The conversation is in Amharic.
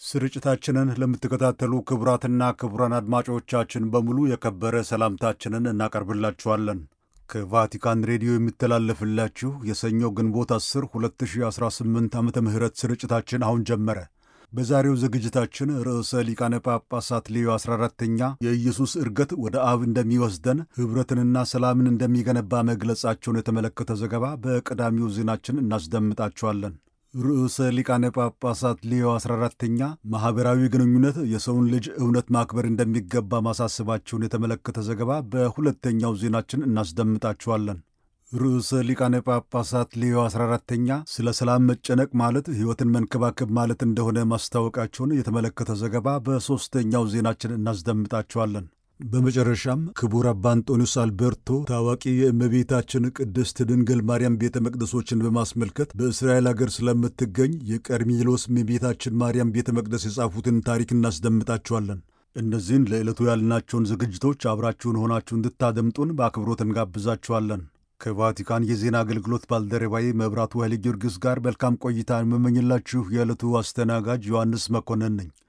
ስርጭታችንን ለምትከታተሉ ክቡራትና ክቡራን አድማጮቻችን በሙሉ የከበረ ሰላምታችንን እናቀርብላችኋለን። ከቫቲካን ሬዲዮ የሚተላለፍላችሁ የሰኞ ግንቦት 10 2018 ዓመተ ምህረት ስርጭታችን አሁን ጀመረ። በዛሬው ዝግጅታችን ርዕሰ ሊቃነ ጳጳሳት ሌዮ 14ተኛ የኢየሱስ ዕርገት ወደ አብ እንደሚወስደን ኅብረትንና ሰላምን እንደሚገነባ መግለጻቸውን የተመለከተ ዘገባ በቀዳሚው ዜናችን እናስደምጣችኋለን። ርዕሰ ሊቃነ ጳጳሳት ሌዮ 14ተኛ ማኅበራዊ ግንኙነት የሰውን ልጅ እውነት ማክበር እንደሚገባ ማሳሰባቸውን የተመለከተ ዘገባ በሁለተኛው ዜናችን እናስደምጣችኋለን። ርዕሰ ሊቃነ ጳጳሳት ሌዮ 14ተኛ ስለ ሰላም መጨነቅ ማለት ሕይወትን መንከባከብ ማለት እንደሆነ ማስታወቃቸውን የተመለከተ ዘገባ በሦስተኛው ዜናችን እናስደምጣችኋለን። በመጨረሻም ክቡር አባ አንጦኒዮስ አልቤርቶ ታዋቂ የእመቤታችን ቅድስት ድንግል ማርያም ቤተ መቅደሶችን በማስመልከት በእስራኤል አገር ስለምትገኝ የቀርሜሎስ እመቤታችን ማርያም ቤተ መቅደስ የጻፉትን ታሪክ እናስደምጣችኋለን። እነዚህን ለዕለቱ ያልናቸውን ዝግጅቶች አብራችሁን ሆናችሁ እንድታደምጡን በአክብሮት እንጋብዛችኋለን። ከቫቲካን የዜና አገልግሎት ባልደረባዬ መብራቱ ኃይለ ጊዮርጊስ ጋር መልካም ቆይታ የምመኝላችሁ የዕለቱ አስተናጋጅ ዮሐንስ መኮንን ነኝ።